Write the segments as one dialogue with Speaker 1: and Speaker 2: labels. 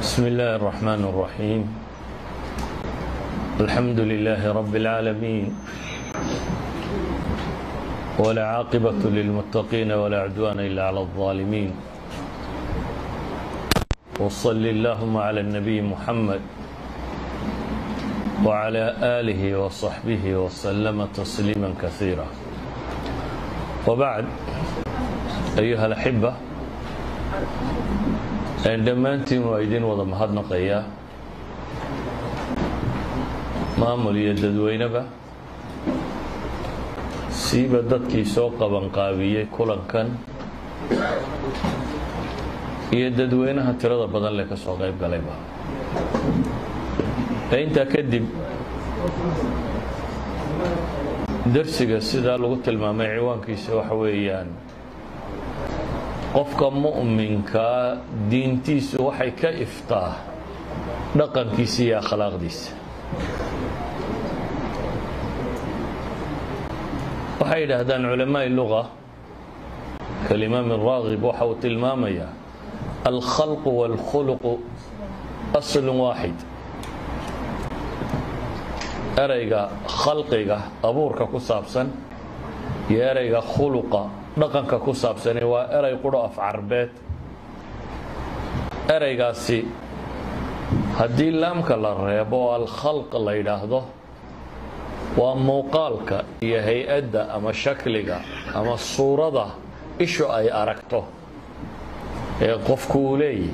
Speaker 1: بسم الله الرحمن الرحيم الحمد لله رب العالمين ولا عاقبة للمتقين ولا عدوان إلا على الظالمين وصل اللهم على النبي محمد وعلى آله وصحبه وسلم تسليما كثيرا وبعد أيها الأحبة dhammaantiin waa idin wada mahadnaqayaa maamul iyo dadweyneba siiba dadkii soo qabanqaabiyey kulankan iyo dadweynaha tirada badan leh ka soo qayb galayba intaa kadib darsiga sidaa lagu tilmaamay ciwaankiisa waxa weeyaan qofka mu'minkaa diintiisu waxay ka iftaa dhaqankiisa iyo akhlaaqdiisa waxay yidhaahdaan culamaaءi luga kalimaam raagib waxa uu tilmaamayaa alkhalqu wاlkhuluqu aslu waaxid ereyga khalqiga abuurka ku saabsan iyo ereyga khuluqa dhaqanka ku saabsani waa erey quro af carbeed ereygaasi haddii laamka la reebo oo alkhalq la yidhaahdo waa muuqaalka iyo hay-adda ama shakliga ama suurada ishu ay aragto ee qofku uu leeyahy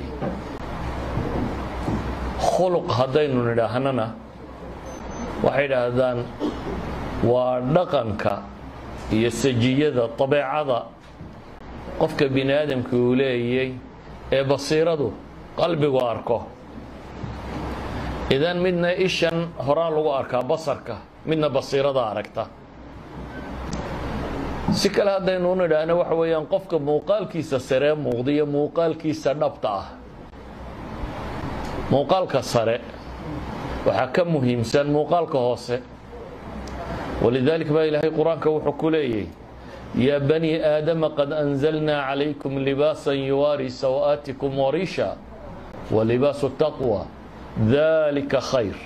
Speaker 1: khuluq haddaynu nidhaahnana waxay idhaahdaan waa dhaqanka iyo sajiyada dabeecada qofka bini aadamka uu leeyay ee basiiradu qalbigu arko idan midna ishan horaa lagu arkaa basarka midna basiirada aragta si kale haddaynu u nidhaahno waxa weeyaan qofka muuqaalkiisa saree muuqda iyo muuqaalkiisa dhabta ah muuqaalka sare waxaa ka muhiimsan muuqaalka hoose ولذلك baa ilaahay qur-aanka wuxuu ku leeyahy yaa bني aadama qad أنزلnaa عalayكم لباasا yuwaarي سawآaتiكم wariisha وlibaaس التaqوى ذalika khayr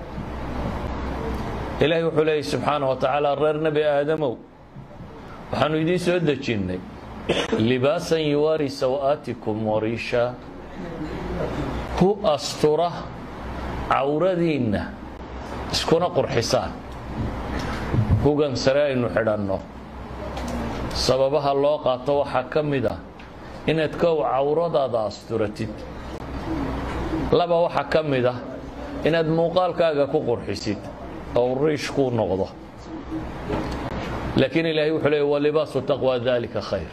Speaker 1: ilahay wuxuu leeyay subxaanaه وataعaalى reer nebi aadamow waxaanu idiin soo dejinnay libaaسa yuwaarي سawآaتiكم wariisha hu astura cawradiinna iskuna qurxisaan hugan sare aynu xidhanno sababaha loo qaato waxaa ka mid ah inaad kow cawradaada asturatid laba waxaa ka mid ah inaad muuqaalkaaga ku qurxisid oo riish kuu noqdo laakiin ilaahay wuxuu leey wa libaasu taqwa dalika khayr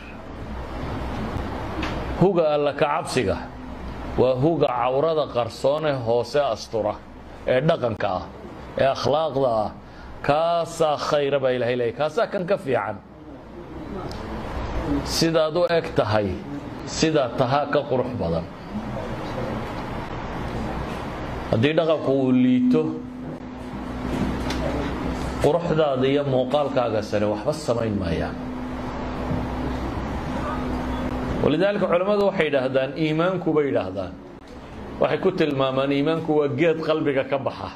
Speaker 1: huga alla ka cabsiga waa huga cawrada qarsoone hoose astura ee dhaqanka ah ee akhlaaqda ah kaasaa khayra baa ilahay leeyay kaasaa kan ka fiican sidaad u eg tahay sidaa tahaa ka qurux badan haddii dhaqanku uu liito quruxdaada iyo muuqaalkaaga sare waxba samayn maayaan walidaalika culammadu waxay yidhaahdaan iimaanku bay yidhaahdaan waxay ku tilmaamaan iimaanku waa geed qalbiga ka baxa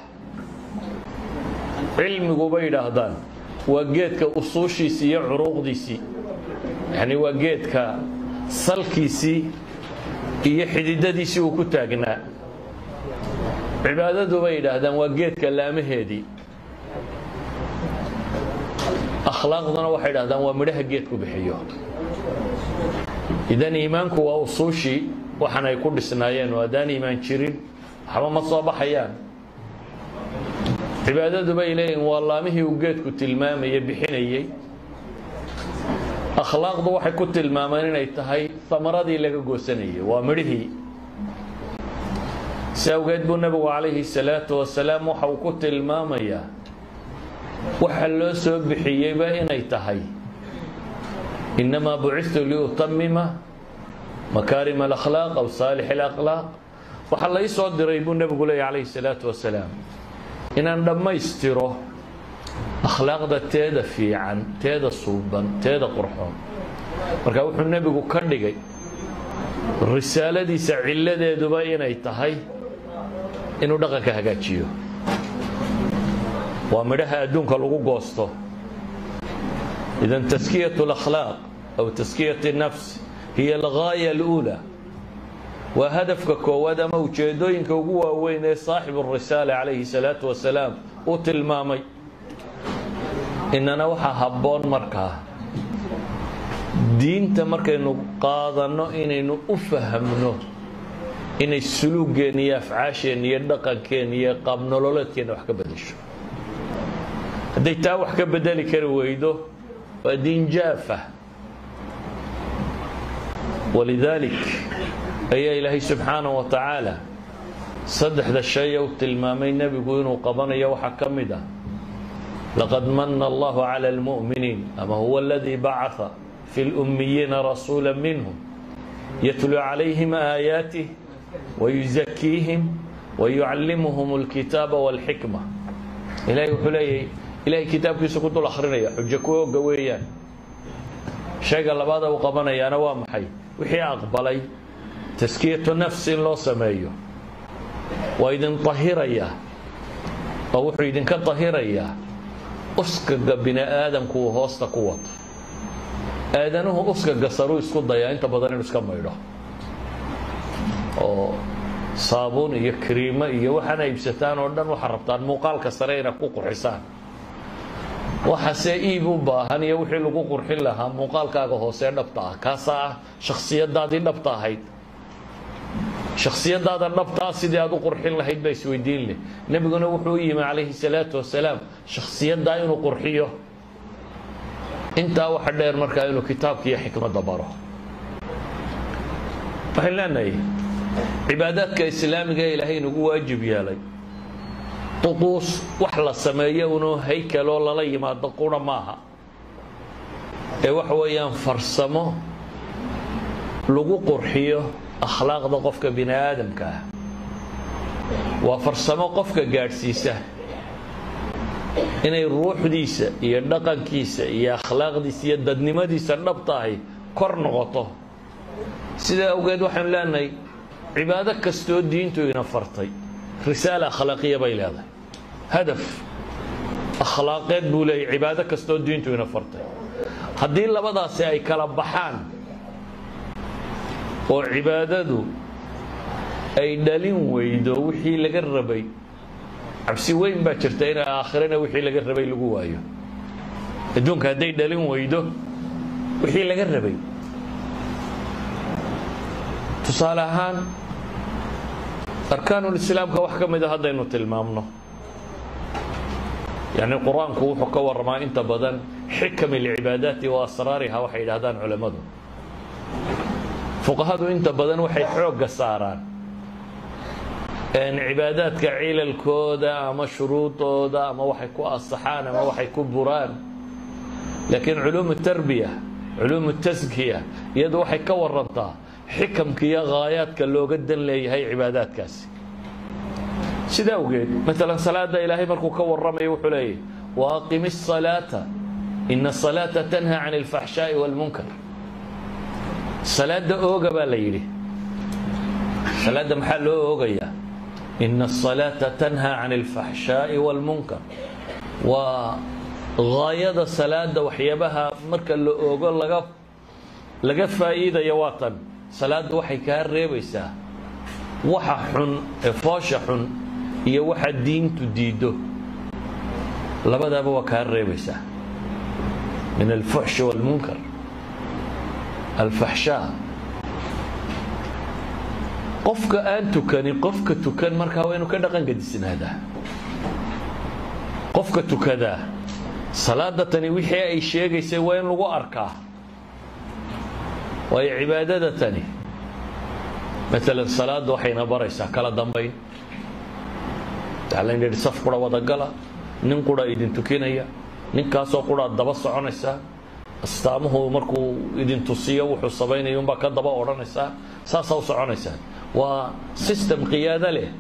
Speaker 1: cilmigu bay yidhaahdaan waa geedka usuushiisii iyo curuuqdiisii yacni waa geedka salkiisii iyo xididadiisii uu ku taagnaa cibaadadu bay yidhaahdaan waa geedka laamaheedii akhlaaqduna waxay yidhahdaan waa midhaha geedku bixiyo idan iimaanku waa usuushii waxan ay ku dhisnaayeen oo haddaan iimaan jirin waxba ma soo baxayaan cibaadadu bay leeyihin waa laamihii uu geedku tilmaamayey bixinayey akhlaaqdu waxay ku tilmaamaan inay tahay amaradii laga goosanayay waa midhihii si awgeed buu nebigu calayhi salaatu wasalaam waxa uu ku tilmaamayaa waxa loo soo bixiyeyba inay tahay innamaa bucitu liutamima makaarim alakhlaaq aw saalix alakhlaaq waxaa lai soo diray buu nebigu leeyay calayhi salaatu wasalaam inaan dhammaystiro akhlaaqda teeda fiican teeda suuban teeda qurxoon marka wuxuu nebigu ka dhigay risaaladiisa cilladeeduba inay tahay inuu dhaqanka hagaajiyo waa midhaha adduunka lagu goosto idan taskiyat اlakhlaaq aw taskiyat الnafs hiya algaaya اluulaa waa hadafka koowaad ama ujeedooyinka ugu waaweyn ee saaxibu الrisaala calayhi الsalaatu wasalaam uu tilmaamay inana waxaa habboon markaa diinta markaynu qaadanno inaynu u fahamno inay suluugeenna iyo afcaasheenna iyo dhaqankeenna iyo qaabnololeedkeenna wax ka bedesho hadday taa wax ka bedeli kari weydo waa diin jaafah walidaalik ayaa ilaahay subxaanaه wa tacaala saddexda shay u tilmaamay nebigu inuu qabanayo waxaa ka mid ah laqad mana allahu calى اlmuؤminiin ama huwa اladii bacaa fi اlأmiyiina rasuula minhum yatlu calayhim aayaatih wayuzakiihim wayucallimuhum اlkitaaba wاlxikma ilahay wuxuu leeyahy ilahay kitaabkiisa ku dul akhrinaya xujo ku oga weeyaan shayga labaada uu qabanayaana waa maxay wixii aqbalay taskiyatu nafs in loo sameeyo waa idin tahirayaa oo wuxuu idinka tahirayaa uskaga bini aadamku uu hoosta ku wato aadanuhu uskaga saruu isku dayaa inta badan inuu iska maydho oo saabuun iyo kariimo iyo waxaana iibsataan oo dhan waxaa rabtaan muuqaalka sare inaad ku qurxisaan waxase iib u baahan iyo wixii lagu qurxin lahaa muuqaalkaaga hoosee dhabta ah kaasaa ah shakhsiyadaadii dhabta ahayd shakhsiyadaada dhabtaa sidii aad u qurxin lahayd baa isweydiin leh nebiguna wuxuu u yimi calayhi salaatu wasalaam shakhsiyaddaa inuu qurxiyo intaa waxa dheer markaa inuu kitaabka iyo xikmadda baro waxaan leenahay cibaadaadka islaamiga ee ilaahay nagu waajib yeelay duquus wax la sameeyo unuu haykaloo lala yimaado qura maaha ee waxa weeyaan farsamo lagu qurxiyo akhlaaqda qofka bini aadamka ah waa farsamo qofka gaadhsiisa inay ruuxdiisa iyo dhaqankiisa iyo akhlaaqdiisa iyo dadnimadiisa dhabta ahi kor noqoto sidaa awgeed waxaanu leenahay cibaado kastoo diintu ina fartay risaala akhlaaqiya bay leedahay hadaf akhlaaqeed buu leeyahy cibaado kastoo diintu ina fartay haddii labadaasi ay kala baxaan oo cibaadadu ay dhalin weydo wixii laga rabay cabsi weyn baa jirta in aakhirana wixii laga rabay lagu waayo adduunka hadday dhalin weydo wixii laga rabay tusaale ahaan arkaanulislaamka wax ka mida haddaynu tilmaamno yacni qur-aanku wuxuu ka warramaa inta badan xikam alcibaadaati wa asraariha waxay yidhahdaan culammadu fuqahadu inta badan waxay xoogga saaraan cibaadaadka cilalkooda ama shuruudooda ama waxay ku asaxaan ama waxay ku buraan laakiin culuum tarbiya culuum taskiya iyadu waxay ka warantaa xikamka iyo haayaadka looga dan leeyahay cibaadaadkaasi sida awgeed maalan salaada ilaahay markuu ka warramayo wuxuu leeyahy waaqimi الsalaata ina الsalaata tanha can اlfaxshaaءi wاlmunkar salaada ooga baa la yidhi salaadda maxaa loo oogayaa ina الsalaata tanha can اlfaxshaaءi wاlmunkar waa gaayada salaada waxyaabaha marka la oogo laga laga faa'iidaya waa tan salaaddu waxay kaa reebaysaa waxa xun ee foosha xun iyo waxa diintu diiddo labadaaba waa kaa reebaysaa min alfuxshi wاlmunkar alfaxshaa qofka aan tukanin qofka tukan markaa waa inuu ka dhaqan gadisnaadaa qofka tukadaa salaada tani wixii ay sheegaysay waa in lagu arkaa waayo cibaadada tani maalan salaadda waxayna baraysaa kala dambayn waxaa layn yidhi saf qura wadagala nin qura idin tukinaya ninkaasoo quraad daba soconaysaa astaamuhu markuu idin tusiyo wuxuu samaynaya unbaa ka daba odhanaysaa saasaa u soconaysaa waa system qiyaado leh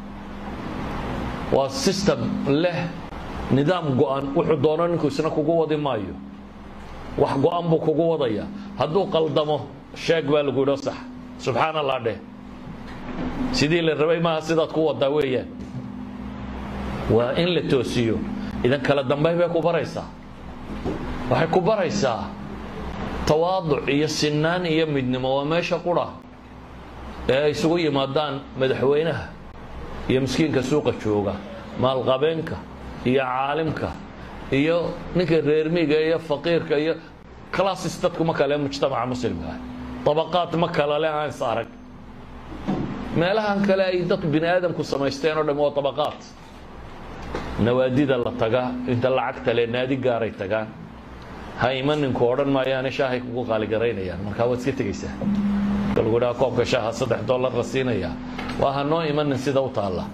Speaker 1: waa system leh nidaam go-an wuxuu doono ninku isna kugu wadi maayo wax go-an buu kugu wadaya hadduu qaldamo sheeg baa lagu yidho sax subxaan allah dheh sidii la rabay maaha sidaad ku wadaa weeyaan waa in la toosiyo idan kala dambayn bay ku baraysaa waxay ku baraysaa tawaaduc iyo sinaan iyo midnimo waa meesha qura ee ay isugu yimaadaan madaxweynaha iyo miskiinka suuqa jooga maalqabeenka iyo caalimka iyo ninka reermiga iyo faqiirka iyo classes dadku ma kale mujtamaca muslimka ah dabaqaad ma kala le aan is arag meelahan kale ay dad bini aadamku samaysteen oo dham waa dabaqaad nawaadida la taga inta lacagta le naadi gaaray tagaan ha imaninku odhan maayaane shaahay kugu qaaligaraynayaan markaa waad iska tegaysaa lagu dhaha koobka shaaha saddex dollar la siinaya waa ha noo imanin sida u taalla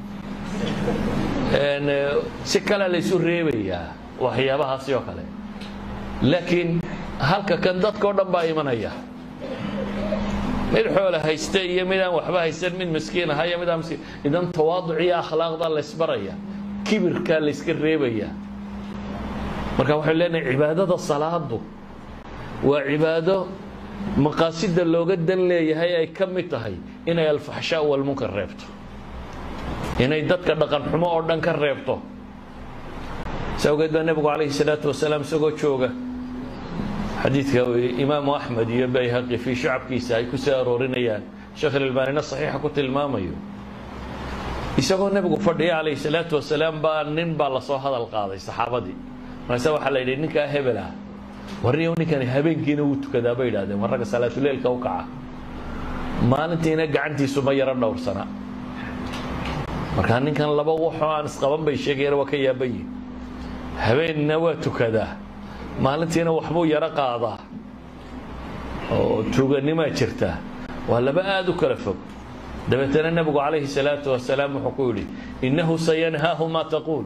Speaker 1: si kale laysu reebayaa waxyaabahaasi oo kale laakiin halka kan dadka o dhan baa imanaya mid xoola hayste iyo mid aan waxba haysan mid miskiin ahaya mid aan miskiin idan tawaaduc iyo akhlaaqda laysbaraya kibirkaa layska reebaya marka waxaynu leenahay cibaadada salaadu waa cibaado maqaasida looga dan leeyahay ay ka mid tahay inay alfaxshaa walmunkar reebto inay dadka dhaqan xumo oo dhan ka reebto si awgeed baa nebigu calayhi salaatu wasalaam isagoo jooga xadiidka imaamu axmed iyo bayhaqi fii shacabkiisa ay ku soo aroorinayaan sheekh ilalbaanina saxiixa ku tilmaamayo isagoo nebigu fadhiya calayhi salaatu wasalaam baa nin baa lasoo hadal qaaday saxaabadii markaase waxaa la yidhi ninkaa hebel ah warniyow ninkani habeenkiina wuu tukadaa bay yidhahdeen war ragga salaatuleilka u kaca maalintiina gacantiisu ma yaro dhowrsana markaa ninkan laba waxoo aan isqaban bay sheegayeen waa ka yaabayi habeenna waa tukadaa maalintiina waxbuu yaro qaadaa oo tuuganimaa jirta waa laba aada u kala fog dabeetana nebigu calayhi salaatu wasalaam wuxuu ku yidhi innahu sayanhaahu maa taquul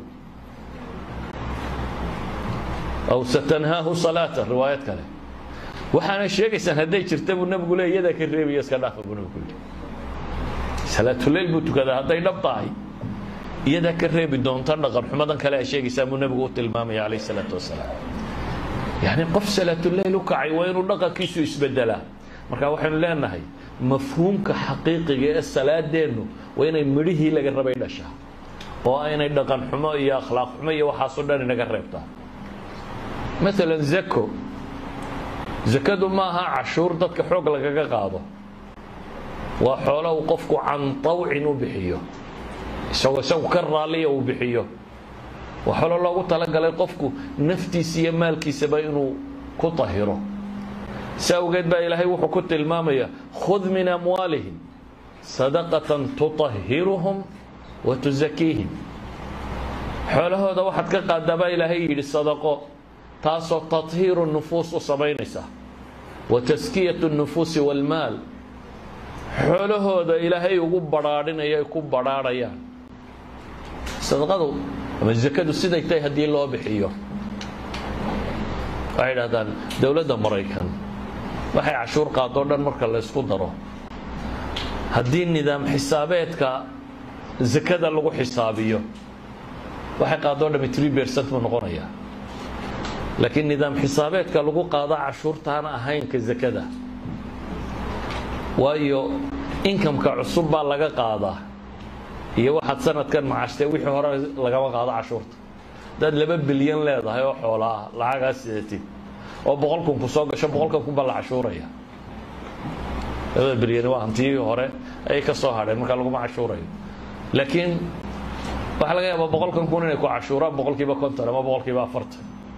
Speaker 1: aw satanhaahu salaata riwaayad kale waxaana sheegaysaan hadday jirta buu nebigu le iyadaa ka reebaya iska dhaafa buu nebigu yidhi salaatuleyl buu tukadaa hadday dhab tahay iyadaa ka reebi doonta dhaqan xumadan kale a sheegaysaa buu nebigu u tilmaamaya calayhi salaatu wasalaam yacni qof salaatuleyl u kacay waa inuu dhaqankiisu isbedelaa marka waxaynu leenahay mafhuumka xaqiiqiga ee salaadeennu waa inay midhihii laga rabay dhashaa oo aynay dhaqan xumo iyo akhlaaq xumo iyo waxaasoo dhan inaga reebtaa maalan zako zakadu ma aha cashuur dadka xoog lagaga qaado waa xoola uu qofku can tawcin u bixiyo isagoo isagu ka raalliya uu bixiyo waa xoolo loogu talagalay qofku naftiisa iyo maalkiisaba inuu ku tahiro si awgeed baa ilaahay wuxuu ku tilmaamaya khud min amwaalihim sadaqatan tutahiruhum wa tusakiihim xoolahooda waxaad ka qaadaa baa ilaahay yidhi sadaqo taasoo tathiiru nufuus u samaynaysa wa taskiyatu nufuusi walmaal xoolahooda ilaahay ugu badhaadhinaya ay ku badhaadhayaan sadaqadu ama zakadu siday tahay haddii loo bixiyo waxay idhahdaan dowladda maraykan waxay cashuur qaadoo dhan marka la ysku daro haddii nidaam xisaabeedka zakada lagu xisaabiyo waxay qaadoo dhami tree percent buu noqonayaa laakiin nidaam xisaabeedka lagu qaado cashuurtaan ahayn ka zakada waayo inkamka cusub baa laga qaadaa iyo waxaad sanadkan macashtee wixii hore lagama qaado cashuurta haddaad laba bilyan leedahay oo xoola ah lacagaa sidatid oo boqol kun ku soo gasho boqolkan kun baa la cashuuraya labada bilyan waa hantii hore ayay ka soo hadheen markaa laguma cashuurayo laakiin waxaa laga yaabaa boqolkan kun inay ku cashuuraan boqolkiiba konton ama boqolkiiba afartan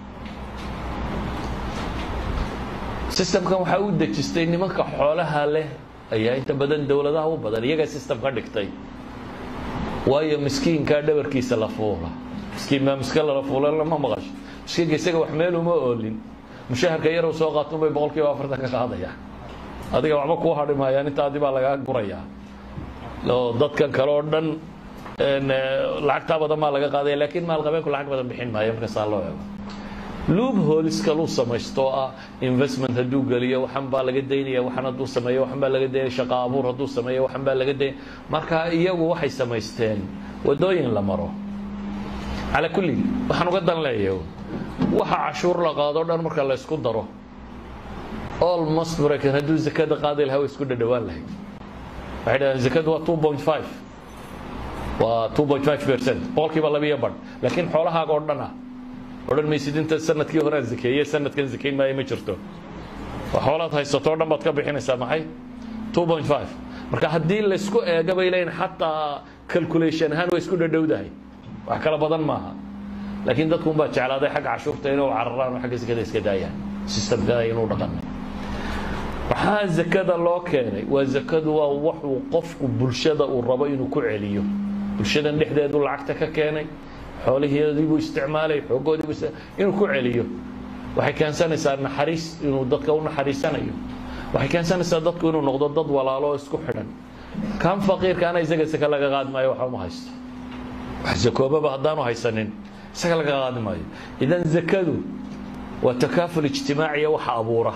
Speaker 1: sistamkan waxaa u dejistay nimanka xoolaha leh ayaa inta badan dowladaha u badan iyagaa system ka dhigtay waayo miskiinkaa dhabarkiisa la fuula miskiin maa miska lala fuula lama maqasho miskiinka isaga wax meel uma oolin mushaharka yarow soo qaatun bay boqol kiiba afartan ka qaadayaan adiga waxba kuu hadhi maayaan intaadii baa lagaa gurayaa oo dadkan kale oo dhan lacagtaa badan baa laga qaadaya laakiin maalqabeenku lacag badan bixin maayo markaasaa loo eego luub hooliskalu samaysto ah investment hadduu geliyo waxan baa laga daynaya waxan hadduu sameeyo waxan baa laga daynaya shaqa abuur hadduu sameeyo waxan baa laga daynaya marka iyagu waxay samaysteen wadooyin la maro calaa kulli waxaan uga dan leeyahay waxa cashuur la qaado dhan marka la ysku daro almost maraykan hadduu zakada qaadi lahaa way isku dhadhawaan lahayd waxay dhahdeen zakadu waa two point five waa two point five percent boqolkiiba labiyo badh laakiin xoolahaaga oo dhan ah odhan maysid inta sanadkii hore aan zakeeye sanadkan zakayn maayo ma jirto waa xoolaad haysato o dhan baad ka bixinaysaa maxay two point five marka haddii laysku eega bay leeyihin xataa calculation ahaan way isku dhadhowdahay wax kala badan maaha laakiin dadku unbaa jeclaaday xagga cashuurta inuu cararaan oo xagga zakada iska daayaan systemkada inuu dhaqanay maxaa zakada loo keenay waa zakadu waa waxuu qofku bulshada uu rabo inuu ku celiyo bulshadan dhexdeedu lacagta ka keenay xoolihiibuu isticmaalay xoogoodiibuu inuu ku celiyo waxay keensanaysaa naxariis inuu dadka u naxariisanayo waxay keensanaysaa dadku inuu noqdo dad walaalo oo isku xidhan kan faqiirkaana isaga saka laga qaadi maayo waxa uma haysto wax zakoobaba haddaanu haysanin isaga laga qaadi maayo idan zakadu waa takaaful ijtimaaciya waxa abuura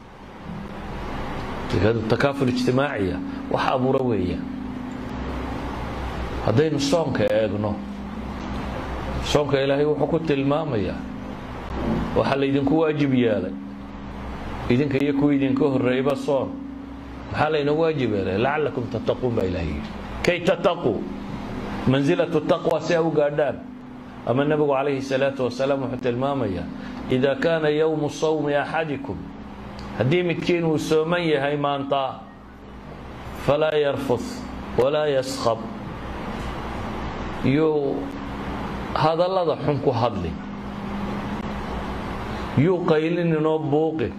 Speaker 1: zakadu takaaful ijtimaaciya wax abuura weeya haddaynu soonka eegno soonka ilaahay wuxuu ku tilmaamayaa waxaa laydinku waajib yeelay idinka iyo kuwa idinka horreeyba soon maxaa laynagu waajib yeelay lacalakum tattaquun baa ilahay yidhi kay tattaquu mansilatu taqwa si a u gaadhaan ama nebigu calayhi salaatu wasalaam wuxuu tilmaamayaa idaa kaana yowmu sawmi axadikum haddii midkiin uu sooman yahay maanta falaa yarfud walaa yaskhab yuu hadallada xun ku hadli yuu qaylininoo buuqin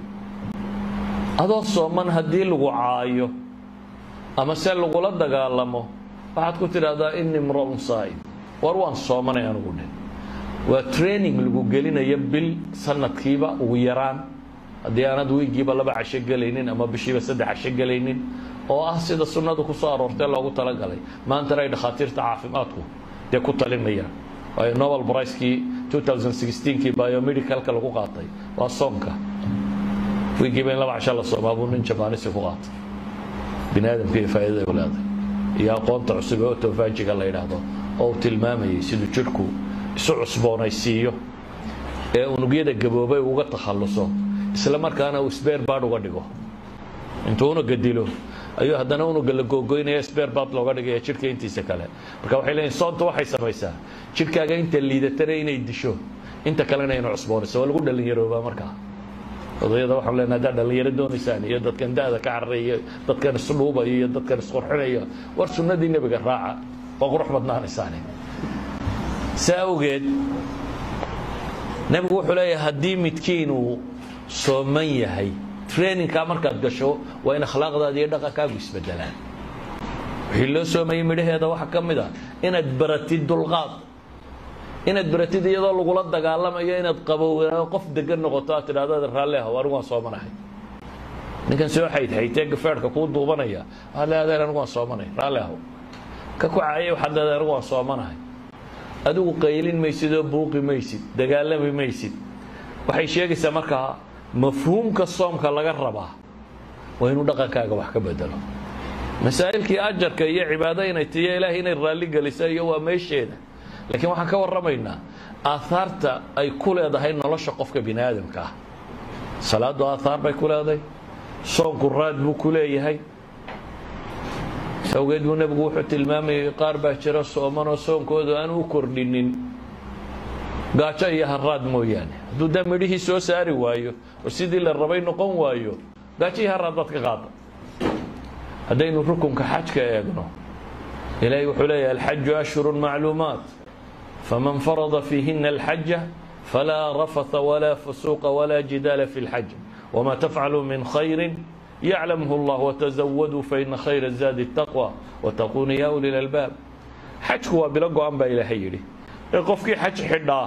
Speaker 1: adoo sooman haddii lagu caayo ama se lagula dagaalamo waxaad ku tidhaahdaa ini imra'un saa'im war waan soomanay anugu dhe waa training lagu gelinayo bil sanadkiiba ugu yaraan haddii aanad wiigiiba laba casho gelaynin ama bishiiba saddex casho gelaynin oo ah sida sunnadu ku soo aroortee loogu talagalay maantana ay dhakhaatiirta caafimaadku dee ku talinayaan waayo nobel bricekii 2016kii biomedicalka lagu qaatay waa soonka wiigiiba in laba casho la soomaa buu nin jabaanisi ku qaatay bini aadamka iyo faa'iidada u leeday iyo aqoonta cusub ee otofaajiga la yidhaahdo oo uu tilmaamayay siduu jidhku isu cusboonaysiiyo ee unugyada gaboobay uga takhalluso isla markaana uu sbeer baad uga dhigo intuu unuga dilo ayuu haddana unuga la googoynaya sbeer baad looga dhigaya jidhka intiisa kale marka waxay leeyihin soonta waxay samaysaa jidhkaaga inta liidatana inay disho inta kalena inay cusboonayso waa lagu dhallinyaroobaa markaa odayada waxaan leenahay haddaad dhallinyaro doonaysaan iyo dadkan da-da ka cararaya iyo dadkan isdhuubaya iyo dadkan isqurxinaya war sunnadii nebiga raaca waa qurux badnaanaysaane saa awgeed nebigu wuxuu leeyahay haddii midkiin uu sooman yahay trainingkaa markaad gasho waa in akhlaaqdaada iyo dhaqankaagu isbedelaan wixii loo soomayay midhaheeda waxaa ka mid a inaad baratid dulqaad inaad baratid iyadoo lagula dagaalamayo inaad qabowaa qof degan noqoto aad tidhahdo raalli ah anigu waan soomanahay ninkan soo xaydxaytee gafeerhka kuu duubanaya waxaad leedahay anigu waan soomanay raalli aho ka ku caayay waxaad leedahay anigu waan soomanahay adigu qaylin maysid oo buuqi maysid dagaalami maysid waxay sheegaysaa markaa mafhuumka soomka laga rabaa waa inuu dhaqankaaga wax ka bedelo masaa'ilkii ajarka iyo cibaado inay tiyo ilaahay inay raalli gelisa iyo waa meesheeda laakiin waxaan ka warramaynaa aahaarta ay ku leedahay nolosha qofka bini aadamka ah salaaddu aahaar bay ku leedahay soonku raad buu ku leeyahay awgeed buu nebigu wuxuu tilmaamayay qaar baa jira soomanoo soonkoodu aan u kordhinin gaajo iyo haraad mooyaane hadduu daa midhihii soo saari waayo oo sidii la rabay noqon waayo gaajo iyo haraad baad ka qaada haddaynu rukunka xajka eegno ilaahay wuxuu leeyahay alxaju ashhuru macluumaat faman farada fiihina alxaja falaa rafatha walaa fusuuqa walaa jidaala fi lxaj wma tafcaluu min khayri yaclamhu اllah wtazawaduu faina khayra zaadi الtaqwى wataquuna ya uli lalbaab xajku waa bilo go-an baa ilaahay yidhi ee qofkii xaj xidhaa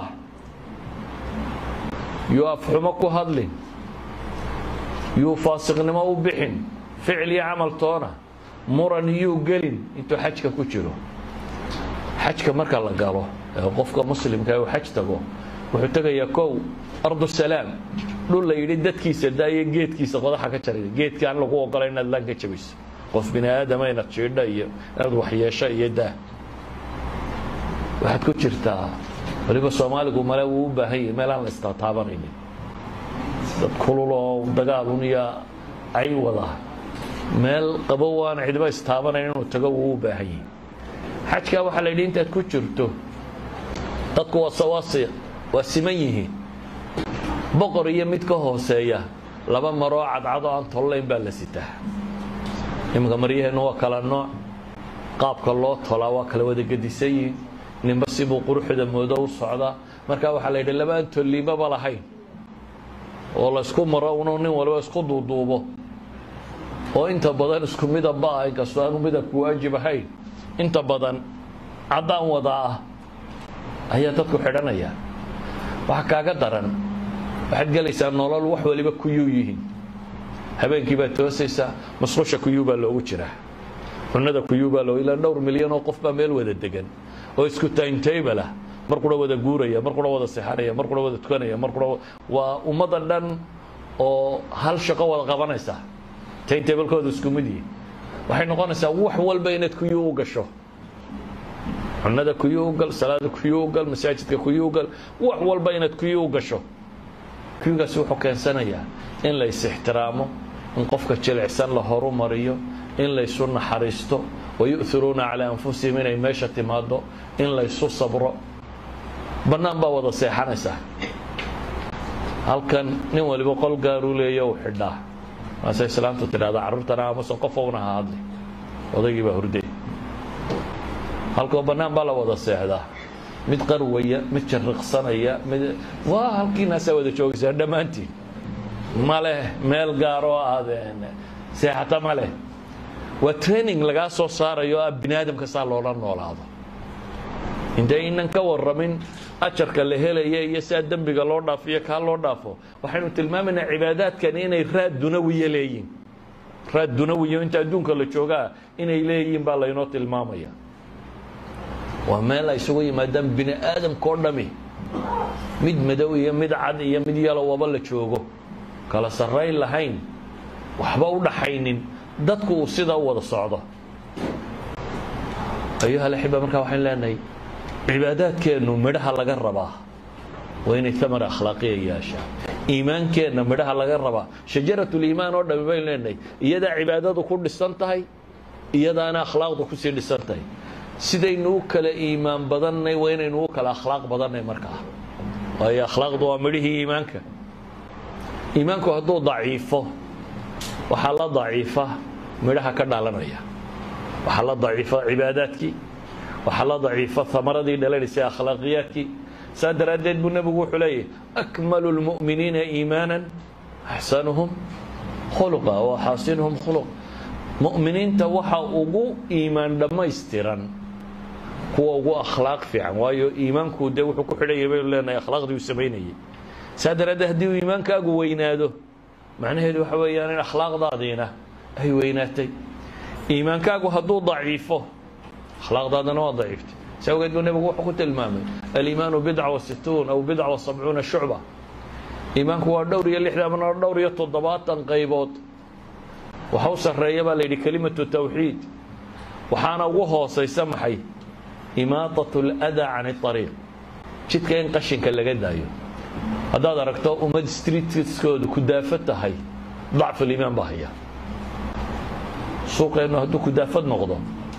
Speaker 1: yuu afxumo ku hadlin yuu faasiqnimo u bixin ficil iyo camal toona muran yuu gelin intuu xajka ku jiro xajka marka la galo ee qofka muslimka uu xaj tago wuxuu tegayaa kow ardu salaam dhul la yidhi dadkiisa daayo geedkiisa qodaxa ka jaray geedka aan lagu ogola inaad laan ka jabayso qof bini aadama inaad jiidho iyo inaad waxyeesho iyo daa waxaad ku jirtaa waliba soomaaligu male wuu u baahan yahay meel aan la istataabanaynin dad kululoo dagaalun iyo ay wada meel qabow aan cidba istaabanayn inuu tago wuu u baahan yahi xajkaa waxaa la yidhi intaad ku jirto dadku waa sawaasi waa siman yihiin boqor iyo mid ka hooseeya laba maroo cadcadoo aan tollayn baa la sitaa iminka maryaheennu waa kala nooc qaabka loo tolaa waa kala wada gedisan yihiin ninba sibuu quruxda moodo u socdaa marka waxaa la yidhi laba aan tolliimaba lahayn oo laysku maro unu nin waliba isku duuduubo oo inta badan isku midabba ah inkastoo aanu midabku waajib ahayn inta badan caddaan wadaa ah ayaa dadku xidhanaya waxa kaaga daran waxaad gelaysaa nolol wax waliba kuyuu yihiin habeenkii baad toosaysaa masqusha kuyuu baa loogu jiraa cunada kuyuu baa loo ilaa dhowr milyan oo qof baa meel wada degan oo isku timetable ah mar qura wada guuraya mar qura wada sexanaya mar qura wada tukanaya mar qura waa ummadda dhan oo hal shaqo wada qabanaysa timetablekooda isku mid yihin waxay noqonaysaa wax walba inaad kuyuu u gasho cunada kuyuu ugal salaada kuyuu ugal masaajidka kuyuu ugal wax walba inaad kuyuu u gasho kuyugaasi wuxuu keensanayaa in la is-ixtiraamo in qofka jilicsan la horumariyo in laysu naxariisto wayu'iruuna calaa anfusihim inay meesha timaado in laysu sabro bannaan baa wada seexanaysaa halkan nin waliba qol gaaruu leeya u xidhaa maase islaamtu tidhahda carruurtana amase qofowna ha hadli odaygii baa hurday halkoo bannaan baa la wada seexdaa mid qarwaya mid jariqsanaya mid waa halkiinaasaa wada joogaysaa dhammaantiin ma leh meel gaaroo aadeen seexata ma leh waa training lagaa soo saarayo ah bini aadamka saa loola noolaado intaynan ka warramin ajarka la helaya iyo saa dembiga loo dhaafo iyo kaa loo dhaafo waxaynu tilmaamaynaa cibaadaadkani inay raad dunawiya leeyihin raad dunawiyo inta adduunka la joogaa inay leeyihiin baa laynoo tilmaamaya waa meel ay isugu yimaadaan bini aadamka oo dhami mid madow iyo mid cad iyo mid yalowaba la joogo kala sarrayn lahayn waxba u dhaxaynin dadku uu sidaa u wada socdo ayuha alaxiba markaa waxaan leenahay cibaadaadkeennu midhaha laga rabaa waa inay tamar akhlaaqiya yeeshaa iimaankeenna midhaha laga rabaa shajaratuliimaan oo dhami baynu leenahay iyadaa cibaadadu ku dhisan tahay iyadaana akhlaaqdu kusii dhisan tahay sidaynu u kala iimaan badannay waa inaynu u kala akhlaaq badannay markaa waayo akhlaaqdu waa midhihii iimaanka iimaanku hadduu daciifo waxaa la daciifa midhaha ka dhalanaya waxaa la daciifa cibaadaadkii waxaa la daciifa amaradii dhalanaysay akhlaaqiyaadkii saa daraaddeed buu nebigu wuxuu leeyahy akmalu lmu'miniina iimaanan axsanuhum khuluqa wa xaasinuhum khuluq mu'miniinta waxa ugu iimaan dhammaystiran kuwa ugu akhlaaq fiican waayo iimaanku dee wuxuu ku xidhayay baynu leenahay akhlaaqdii uu samaynayay saa daraaddeed haddii uu iimaankaagu weynaado macnaheedu waxa weeyaan in akhlaaqdaadiina ay weynaatay iimaankaagu hadduu daciifo akhlaaqdaadana waa daciiftay si awgeed buu nebigu wuxuu ku tilmaamay aliimaanu bidca wa situun aw bidca wa sabcuuna shucba iimaanku waa dhowr iyo lixdan ama dhowr iyo toddobaatan qaybood waxa u sarreeya baa la yidhi kelimatu tawxiid waxaana ugu hoosaysa maxay imaatat اlأdaa can اطariiq jidka in qashinka laga daayo haddaad aragto ummad streetkoodu kudaafad tahay dacfuliimaan baa haya suuqeennu hadduu kudaafad noqdo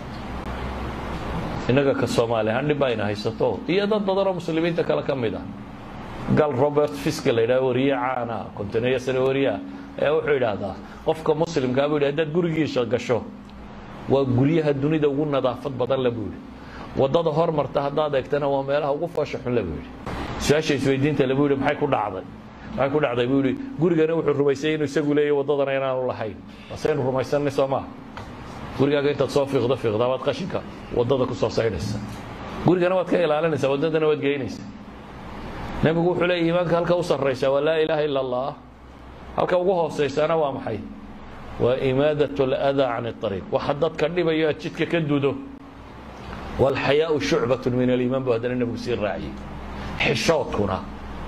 Speaker 1: innaga ka soomaali ahaan dhib ayna haysato iyo dad badanoo muslimiinta kale ka mid ah gal robert fiske la yidhaha wariye caana kontineeyo sane wariyaa ayaa wuxuu yidhaahdaa qofka muslimkaa buu yidhi haddaad gurigiisa gasho waa guryaha dunida ugu nadaafad badan le buu yidhi waddada hormarta haddaad eegtana waa meelaha ugu foosha xun le buu yidhi su-aasha isweydiinta le buu yidhi maxay ku dhacday maxay ku dhacday buu yidhi gurigana wuxuu rumaysay inuu isagu leeyahy waddadana inaanu lahayn basaynu rumaysanay soo maa gurigaaga intaad soo fiiqdo fiiqdaa waad qashinka waddada ku soo saydhaysa gurigana waad ka ilaalinaysaa waddadana waad geynaysa nebigu wuxuu leeyahy iimaanka halka u sarraysa waa laa ilaaha ila allah halka ugu hoosaysana waa maxay waa imaadat اlأdaa can الطariiq waxa dadka dhibayo aad jidka ka dudo wاlxayaaءu shucbaة min aliimaan bu haddana nebigu sii raaciyey xishoodkuna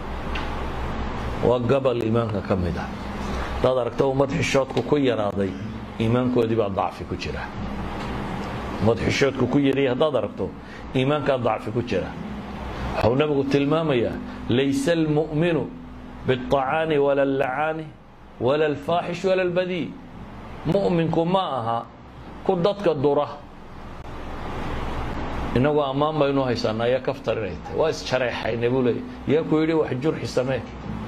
Speaker 1: waa gabal iimaanka ka mid ah hadaad aragto ummad xishoodku ku yaraaday iimaankoodii baa dacfi ku jira ummad xishoodku ku yariyay haddaad aragto iimaankaa dacfi ku jira waxuu nebigu tilmaamayaa laysa اlmuؤminu biاطacaani wala اllacaani wala اlfaaxish wala اlbadii mu'minku ma aha ku dadka dura inagoo ammaan baynu haysanaa yaa kaftar inay tahay waa isjareexayna buu leeyay yaa ku yidhi wax jurxi samee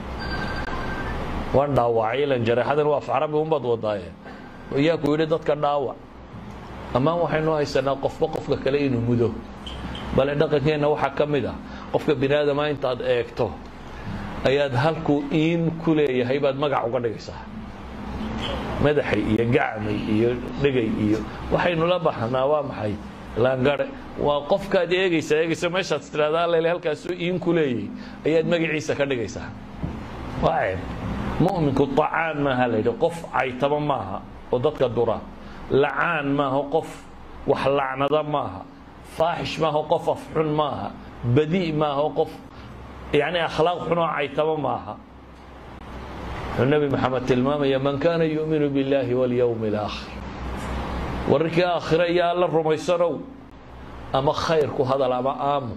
Speaker 1: waan dhaawacay ilan jareexadan waa afcarabi unbaad wadaaye yaa ku yidhi dadka dhaawac ammaan waxaynu haysanaa qofba qofka kale inuu mudo bale dhaqankeenna waxaa ka mid ah qofka bini aadama intaad eegto ayaad halkuu iin ku leeyahay baad magac uga dhigaysaa madaxay iyo gacmay iyo dhegay iyo waxaynu la baxnaa waa maxay laangare waa qofkaad eegaysaa eegaysa meeshaad tiraahdaa lele halkaasuu iin ku leeyahay ayaad magaciisa ka dhigaysaa waa ceeb mu'minku طacaan maaha la yidhi qof caytaba maaha oo dadka dura lacaan maaha qof wax lacnada maaha faaxish maaha qof afxun maaha badi maaha qof yani akhlaaq xunoo caytaba maaha wuxuu nebi maxamed tilmaamaya man kaana yu'minu biاllahi walyowmi اlaakhir wararkii aakhire iyo alla rumaysanow ama khayr ku hadal ama aamu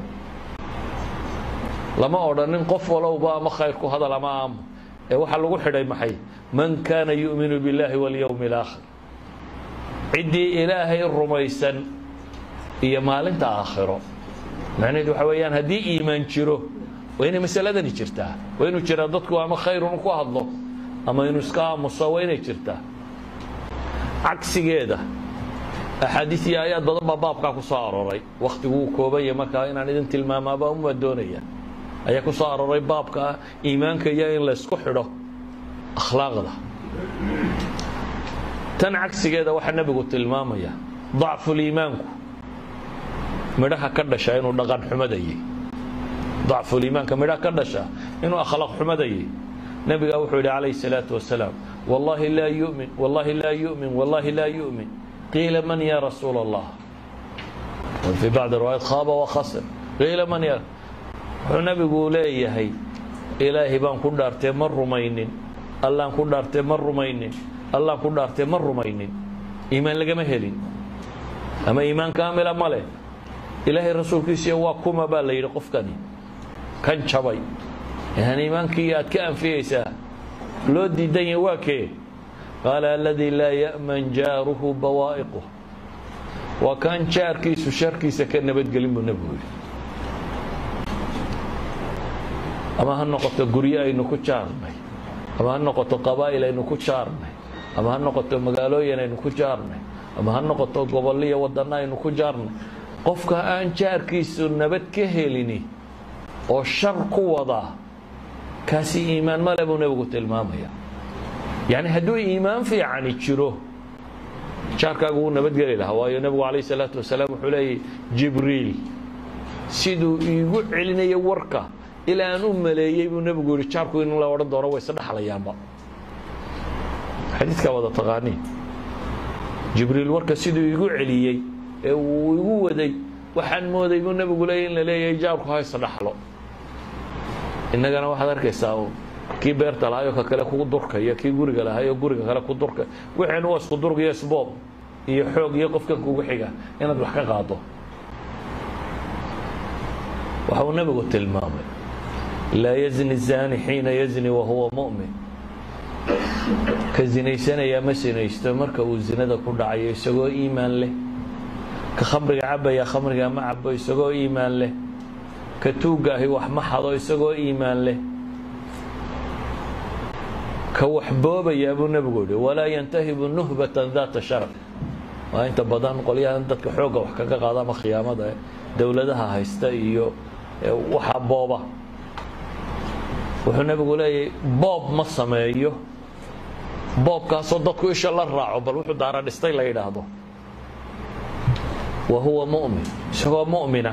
Speaker 1: lama odhanin qof walowba ama khayr ku hadal ama aamu ee waxaa lagu xidhay maxay man kaana yu'minu biاllahi walyowmi اlaakhir ciddii ilaahay rumaysan iyo maalinta aakhiro macnaheed waxa weeyaan haddii iimaan jiro waa inay masaladani jirtaa waa inuu jiraa dadku ama khayrun ku hadlo ama inuu iska aamuso waa inay jirtaa cagsigeeda axaadiis iyo aayaad badan baa baabkaa ku soo arooray wakhtigu uu koobanya markaa inaan idin tilmaamaaba uma doonaya ayaa ku soo arooray baabka iimaanka iyo in laysku xidho akhlaaqda tan cagsigeeda waxaa nebigu tilmaamaya dacfuliimaanku midhaha ka dhasha inuu dhaqan xumadayay dacfuliimaanka midhaha ka dhasha inuu akhlaaq xumadayay nebigaa wuxuu yidhi calayhi salaatu wasalaam wallahi laa yumin wallahi laa yumin wallahi laa yumin qiila man ya rasuula allah fii bacdi riwaayat khaaba wakhasir qiila man ya wuxuu nebigu leeyahay ilaahay baan ku dhaartee ma rumaynin allaan ku dhaartee ma rumaynin allaan ku dhaartee ma rumaynin iimaan lagama helin ama iimaan kaamila ma leh ilaahay rasuulkiisiiya waa kuma baa la yidhi qofkani kan jabay yani iimaankii aad ka anfiyeysaa loo diidan yahay waa kee qaala aladii laa ya'man jaaruhu bawaa'iquh waa kaan jaarkiisu sharkiisa ka nabadgelin buu nebigu yidhi ama ha noqoto guryo aynu ku jaarnay ama ha noqoto qabaa'il aynu ku jaarnay ama ha noqoto magaalooyin aynu ku jaarnay ama ha noqoto gobolliyo waddanno aynu ku jaarnay qofka aan jaarkiisu nabad ka helini oo shar ku wadaa kaasi iimaan male buu nebigu tilmaamaya yacni hadduu iimaan fiicani jiro jaarkaagu wuu nabadgeli lahaa waayo nebigu calayh isalaatu wasalaam wuxuu leeyahy jibriil siduu iigu celinayo warka ilaa aan u maleeyey buu nebigu yihi jaarku in la odhan doono way isdhexlayaanba xadiidkaa wada taqaanii jibriil warka siduu iigu celiyey ee uu igu waday waxaan mooday buu nebigu leeyay in la leeyahay jaarku ha isdhaxlo innagana waxaad arkaysaa kii beerta lahaayoo ka kale kugu durkaya kii guriga lahaayoo guriga kale ku durka waxaynu waa isku durg iyo isboob iyo xoog iyo qofkan kugu xiga inaad wax ka qaado waxa uu nebigu tilmaamay laa yazni zani xiina yazni wahuwa mu'min ka zinaysanayaa ma sinaysto marka uu zinada ku dhacayo isagoo iimaan leh ka khamriga cabaya khamriga ma cabo isagoo iimaan leh ka tuugga ahi wax ma xado isagoo iimaan leh ka wax boobayaa buu nebigu yihi walaa yantahibu nuhbatan daata sharaf waa inta badan qolyahan dadka xoogga wax kaga qaada ama khiyaamada dowladaha haysta iyo waxa booba wuxuu nebigu leeyahay boob ma sameeyo boobkaasoo dadku isha la raaco bal wuxuu daara dhistay la yidhaahdo wa huwa mu'min isagoo mu'mina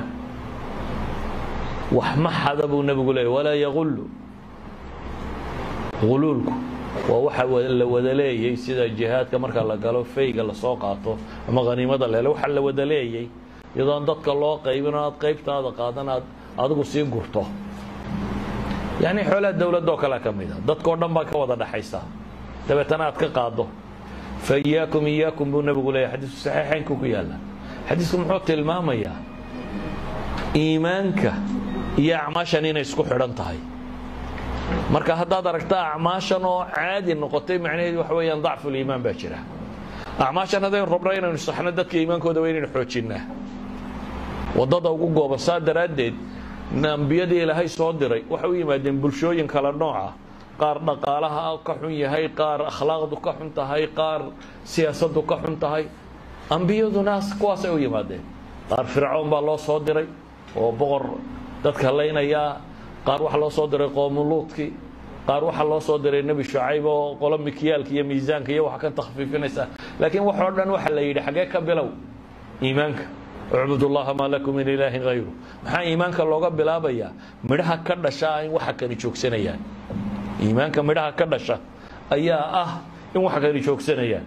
Speaker 1: wax ma xada buu nebigu leeyay walaa yagullu guluulku waa waxa la wada leeyay sida jihaadka marka la galo fayga lasoo qaato ama khaniimada la helo waxa la wada leeyay iyadoon dadka loo qaybin oo aad qaybtaada qaadan aad adigu sii gurto yacni xoolaha dowladoo kale ka mid a dadkao dhan baa ka wada dhaxaysa dabeetana aad ka qaado fa iyaakum iyaakum buu nebigu leeyahy xadiisku saxiixaynku ku yaalla xadiisku muxuu tilmaamayaa iimaanka iyo acmaashan inay isku xidhan tahay marka haddaad aragta acmaashan oo caadi noqotay macnaheedu waxa weeyaan dacfuliimaan baa jira acmaashan haddaynu rabno inaynu saxno dadka iimaankooda waa inaynu xoojinnaa waddada ugu gooban saa daraaddeed ambiyadii ilaahay soo diray waxay u yimaadeen bulshooyin kala nooca qaar dhaqaalaha ka xun yahay qaar akhlaaqdu ka xun tahay qaar siyaasaddu ka xun tahay ambiyaduna kuwaasay u yimaadeen qaar fircoon baa loo soo diray oo boqor dadka laynayaa qaar waxaa loo soo diray qoomuluudkii qaar waxaa loo soo diray nebi shucayb oo qolo mikyaalka iyo miisaanka iyo waxa ka takhfiifinaysa laakiin waxoo dhan waxa la yidhi xaggee ka bilow iimaanka ucbud ullaha maa lakum min ilaahin hayru maxaa iimaanka looga bilaabayaa midhaha ka dhashaa in waxa kani joogsanayaan iimaanka midhaha ka dhasha ayaa ah in waxa kani joogsanayaan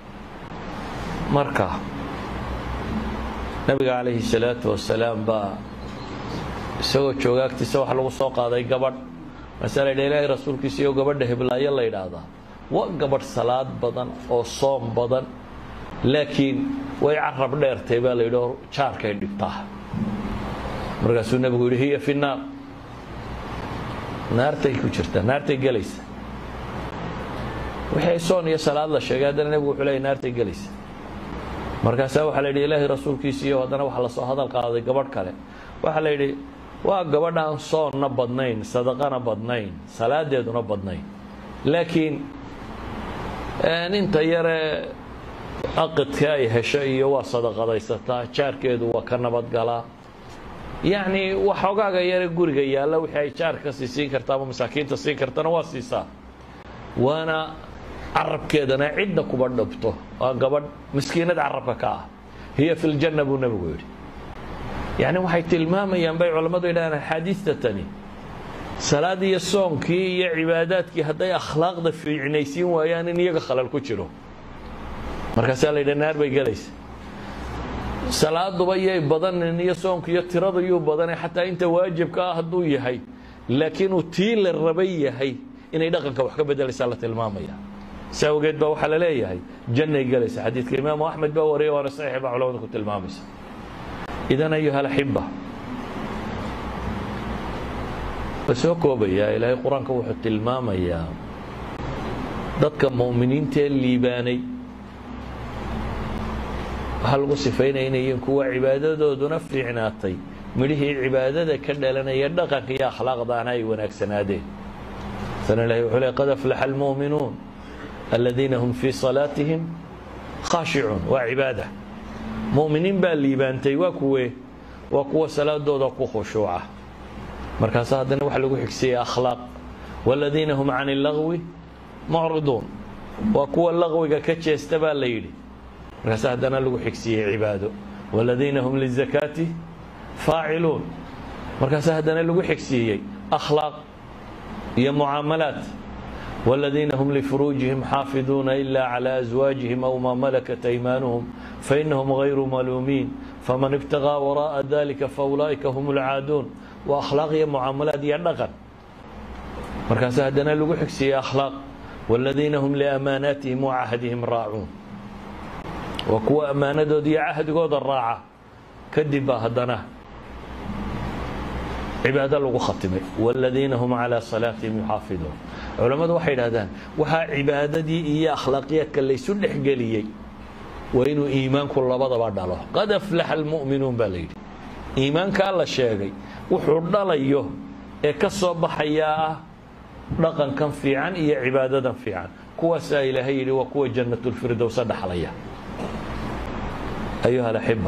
Speaker 1: marka nabiga calayhi salaatu wasalaam baa isagoo jooga agtiisa waxa lagu soo qaaday gabadh masaa la yidha ilaahay rasuulkiisa iyo gabadha heblaayo la yidhaahdaa waa gabadh salaad badan oo soom badan laakiin way carab dheertay baa la yidhi oo jaarkay dhibtaa markaasuu nebigu yidhi hiya fi naar naartay ku jirtaa naartay gelaysa wixii soon iyo salaad la sheegay haddana nebigu wuxuu leeyay naartay gelaysa markaasaa waxaa la yidhi ilaahay rasuulkiisiiyo haddana waxaa lasoo hadal qaaday gabadh kale waxaa la yidhi waa gabadh aan soonna badnayn sadaqana badnayn salaadeeduna badnayn laakiin inta yare aqidka ay hesho iyo waa sadaqadaysataa jaarkeedu waa ka nabadgalaa yacni waxoogaaga yare guriga yaalla wixii ay jaarka sii siin karta ama masaakiinta siin kartana waa siisaa waana carabkeedana cidna kuba dhabto waa gabadh miskiinad carabka ka ah hiya fi ljanna buu nebigu yidhi yacni waxay tilmaamayaan bay culammadu yidhahdaan axaadiista tani salaad iyo soonkii iyo cibaadaadkii hadday akhlaaqda fiicnaysiin waayaan in iyaga khalal ku jiro markaasaa la yidha naar bay gelaysa salaaduba yay badanin iyo soonku iyo tirada yuu badanay xataa inta waajibka ah hadduu yahay laakiin uu tii la rabay yahay inay dhaqanka wax ka bedelaysaa la tilmaamaya si awgeed baa waxaa la leeyahay jannay gelaysa xadiidka imaamu axmed baa wariyay waana saxiix baa culamada ku tilmaamaysa idan ayuha alaxiba waa soo koobayaa ilaahay qur-aanka wuxuu tilmaamayaa dadka mu'miniintaee liibaanay waxaa lagu sifaynaya inay yihiin kuwa cibaadadooduna fiicnaatay midhihii cibaadada ka dhalanaya dhaqanka iyo akhlaaqdaana ay wanaagsanaadeen sana ilahi wuxuu le qad aflaxa almu'minuun aladiina hum fii salaatihim khaashicuun waa cibaada mu'miniin baa liibaantay waa kuwe waa kuwa salaadooda ku khushuuca markaasa haddana waxa lagu xigsiiyey akhlaaq waladiina hum can illagwi mucriduun waa kuwa laqwiga ka jeesta baa la yidhi markaasa haddana lagu xigsiiyey cibaado waladiina hum lizakaati faaciluun markaasa haddana lagu xigsiiyey akhlaaq iyo mucaamalaat والذين هم لفروجهم حافظون إلا على أزواجهم أو ما ملكت أيمانهم فإنهم غير ملومين فمن ابتغى وراء ذلك فأولئك هم العادون وأخلاق يا معاملات يا dhقن markaas haddana lagu xigsiiyey أخلاaq والذين هم لأماناتهم وعهدهم راacuun waa kuwa أmaanadood iyo cahdigooda raaca kadib baa haddana cibaado lagu khatimay والذiina hm عalى صلاatihim يxaafiظuun culammadu waxay idhahdaan waxaa cibaadadii iyo akhlaaqiyaadka laysu dhexgeliyey waa inuu iimaanku labadaba dhalo qad aflaxa almu'minuun baa la yidhi iimaankaa la sheegay wuxuu dhalayo ee ka soo baxayaa ah dhaqankan fiican iyo cibaadadan fiican kuwaasaa ilaahay yidhi waa kuwa jannatulfirdowsa dhaxlaya ayuha alaxiba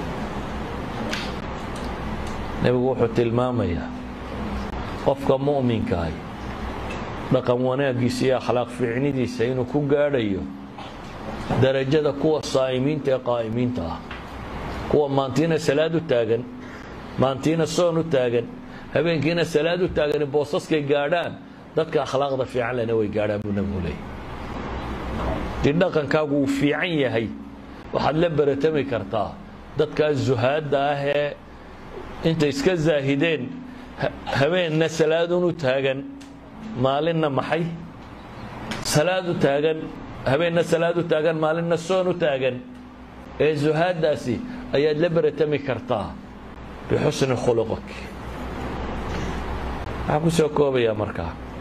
Speaker 1: nebigu wuxuu tilmaamayaa qofka mu'minkaah dhaqan wanaaggiisa iyo akhlaaq fiicnidiisa inuu ku gaadhayo darajada kuwa saa'imiinta ee qaa'imiinta ah kuwa maantiina salaad u taagan maantiina soon u taagan habeenkiina salaad u taagani boosaskay gaadhaan dadka akhlaaqda fiican lena way gaadhaan buu nebigu leeyay dii dhaqankaagu uu fiican yahay waxaad la baratami kartaa dadkaa zuhaadda ah ee intay iska zaahideen habeenna salaadun u taagan maalinna maxay salaad u taagan habeenna salaad u taagan maalinna soon u taagan ee zuhaaddaasi ayaad la baratami kartaa bixusni khuluqik waxaan ku soo koobayaa markaa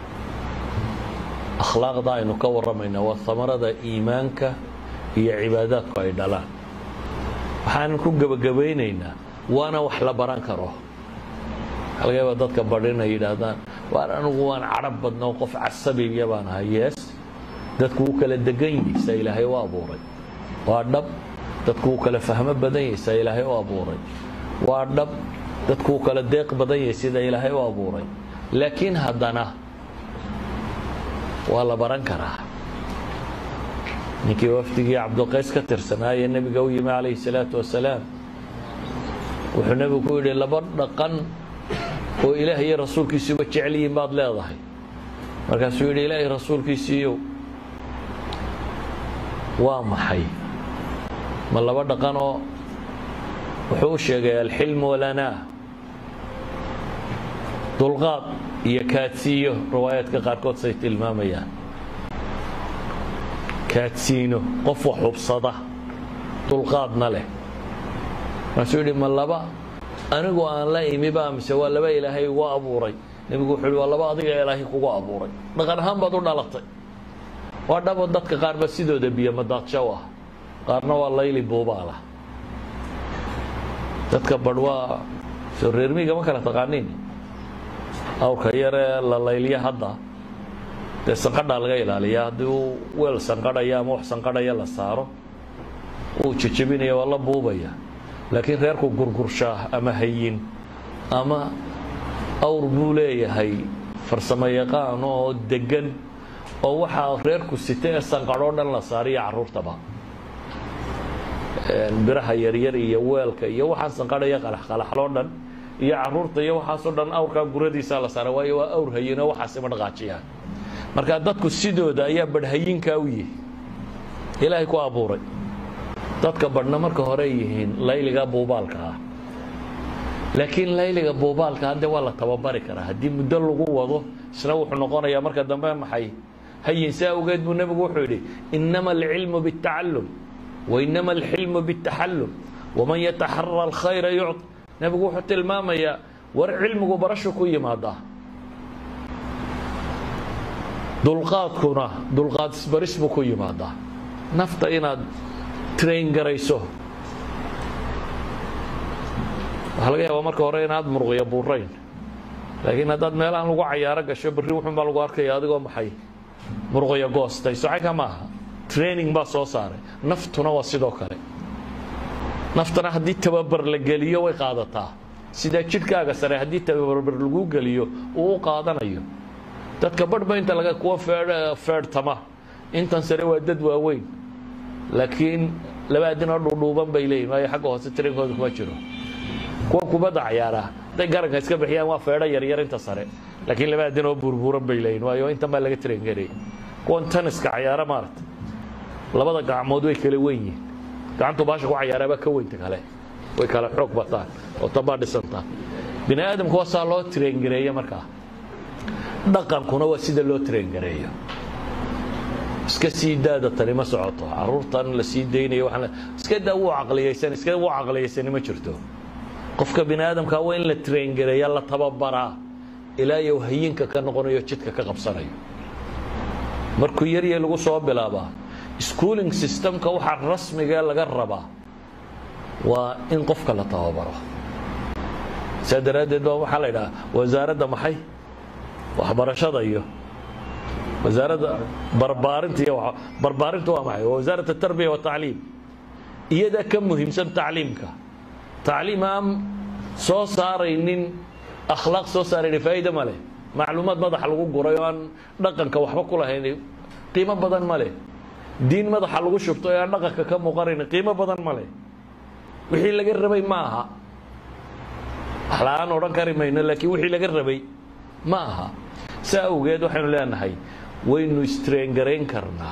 Speaker 1: akhlaaqda aynu ka warramayna waa hamarada iimaanka iyo cibaadaadku ay dhalaan waxaanan ku gebagabaynaynaa waana wax la baran karo waxaa laga yaaba dadka badhin ay yidhaahdaan waar anigu waan carab badnoo qof casabiya baan ahay yees dadku wuu kala degan yihi saa ilaahay u abuuray waa dhab dadku wuu kala fahmo badan yahay saa ilaahay u abuuray waa dhab dadku wuu kala deeq badan yahay sida ilaahay u abuuray laakiin haddana waa la baran karaa ninkii wafdigii cabdulqays ka tirsanaaye nebiga u yimi calayhi salaatu wasalaam wuxuu nebigu ku yidhi laba dhaqan oo ilaah iyo rasuulkiisuba jecel yihiin baad leedahay markaasuu yidhi ilaahay rasuulkiisiiyow waa maxay ma laba dhaqanoo wuxuu u sheegay alxilmu walanaa dulqaad iyo kaadsiiyo riwaayaadka qaarkood say tilmaamayaan kaadsiino qof wax hubsada dulqaadna leh markaasuu yidhi ma laba anigu aan la imiba mise waa laba ilaahay igu abuuray nebigu wuxuu yidhi waa laba adiga ilaahay kugu abuuray dhaqan ahaan baad u dhalatay waa dhabo dadka qaarba sidooda biyo madaadshow ah qaarna waa layli buubaala dadka badh waa soo reermiiga ma kala taqaaniin awrka yaree la layliya hadda dee sanqadhaa laga ilaaliya haddii uu weel sanqadhaya ama wax sanqadhaya la saaro uu jejebinaya waa la buubaya laakiin reerku gurgurshaa ama hayin ama awr buu leeyahay farsamo yaqaan oo degan oo waxaa reerku sita ee sanqadhoo dhan la saariyo carruurtaba biraha yaryar iyo weelka iyo waxaan sanqadhaya qalaxqalaxloo dhan iyo caruurta iyo waxaasoo dhan awrkaa guradiisaa la saara waayo waa awr hayino waxaas ima dhaqaajiyaan marka dadku sidooda ayaa badhhayinkaa u yihi ilaahay ku abuuray dadka badhna marka hore yihiin layliga buubaalka ah laakiin layliga buubaalka hadde waa la tababari karaa haddii muddo lagu wado isna wuxuu noqonayaa marka dambe maxay hayin saa awgeed buu nebigu wuxuu yidhi inama alcilmu biاtacallum wainama alxilmu biاtaxallum waman yataxara alkhayra yucط nebigu wuxuu tilmaamayaa war cilmigu barashu ku yimaadaa dulqaadkuna dulqaad isbaris buu ku yimaadaa nafta inaad train garayso waxaa laga yaabaa marka hore inaad muruqya buurayn laakiin haddaad meelahan lagu cayaaro gasho berri wuxun baa lagu arkaya adigoo maxay muruqya goostay socayka maaha training baa soo saaray naftuna waa sidoo kale naftana haddii tababar la geliyo way qaadataa sidaa jidhkaaga sare haddii tababar lagu geliyo uu u qaadanayo dadka badhba inta laga kuwa feedhtama intan sare waa dad waaweyn laakiin laba adinoo dhuudhuuban bay leeyihin waayo xagga hoose tarinkooda kuma jiro kuwa kubadda cayaaraa hadday garanka iska bixiyaan waa feedho yaryar inta sare laakiin laba adinoo burburan bay leeyihin waayo intan baa laga train garayay kuwan taniska cayaara maarata labada gacmood way kala weyn yihin gacantu baasha ku cayaaraabaa ka weynta kale way kala xoog bataan oo tanbaa dhisantaa bini aadamku waa saa loo traingareeyo markaa dhaqankuna waa sida loo traingareeyo iska sii daada tani ma socoto caruurtan la sii daynayo waxaan iska daa wuu caqliyaysan iska wuu caqliyaysani ma jirto qofka bini aadamka waa in la traingareeya la tababaraa ilaa yow hayinka ka noqonayo jidka ka qabsanayo markuu yarya lagu soo bilaabaa schooling systemka waxaa rasmiga laga rabaa waa in qofka la tababaro saa daraaddeed baa waxaa la idhaha wasaaradda maxay waxbarashada iyo wasaaradda barbaarinta iyo barbaarinta waa maxay waa wasaarat atarbiya watacliim iyadaa ka muhiimsan tacliimka tacliim aan soo saaraynin akhlaaq soo saaraynin faa'iida ma leh macluumaad madaxa lagu guray oo aan dhaqanka waxba ku lahayn qiimo badan ma leh diin madaxa lagu shubto ee aan dhaqanka ka muuqanayn qiimo badan ma leh wixii laga rabay ma aha wax la-aan odhan kari mayno laakiin wixii laga rabay ma aha saa awgeed waxaynu leenahay waynu istraengarayn karnaa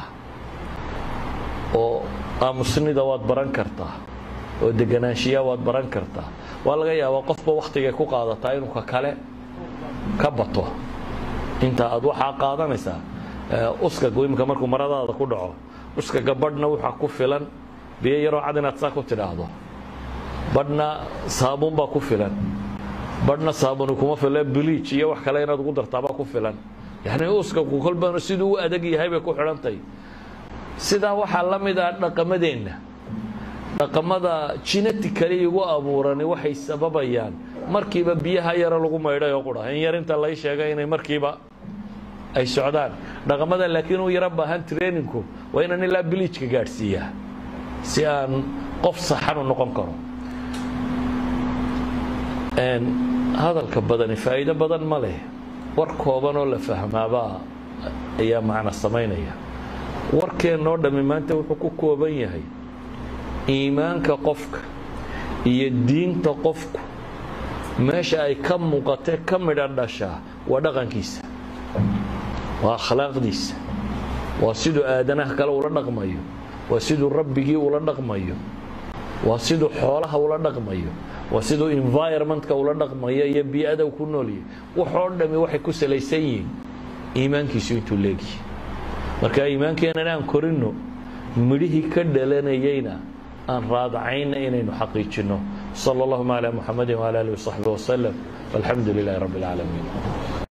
Speaker 1: oo aamusnida waad baran kartaa oo deganaanshiya waad baran kartaa waa laga yaabaa qofba wakhtigay ku qaadataa inuu ka kale ka bato inta aad waxaa qaadanaysaa uskaga imika markuu maradaada ku dhaco uskaga badhna waxaa ku filan biyo yaroo cad inaad saa ku tidhaahdo badhna saabuun baa ku filan badhna saabuni kuma fila biliij iyo wax kale inaad ugu dartaabaa ku filan yani uskaku kolbana siduu u adag yahay bay ku xidhantahy sidaa waxaa la mid ah dhaqamadeenna dhaqamada genetically igu abuurani waxay sababayaan markiiba biyaha yaro lagu maydhay oo qura in yar inta lay sheegay inay markiiba ay socdaan dhaqamada laakiin uu yaro baahan trainingku waa inaan ilaa biliijka gaadhsiiyaa si aan qof saxan u noqon karo hadalka badani faa'iido badan ma leh war kooban oo la fahmaabaa ayaa macna samaynaya warkeennoo dhammi maanta wuxuu ku kooban yahay iimaanka qofka iyo diinta qofku meesha ay ka muuqatee ka midha dhashaa waa dhaqankiisa waa akhlaaqdiisa waa siduu aadanaha kale ula dhaqmayo waa siduu rabbigii ula dhaqmayo waa siduu xoolaha ula dhaqmayo waa siduu environmentka ula dhaqmayo iyo bii-ada ku noolyahy waxoo dhami waxay ku salaysan yihiin iimaankiisu intuu leegyahay marka iimaankeenana aan korinno midhihii ka dhalanayeyna aan raadacayna inaynu xaqiijinno sala allahuma calaa muxamadi wala alihi wasaxbi wasalam walxamdu lilahi rabbi اlcaalamiin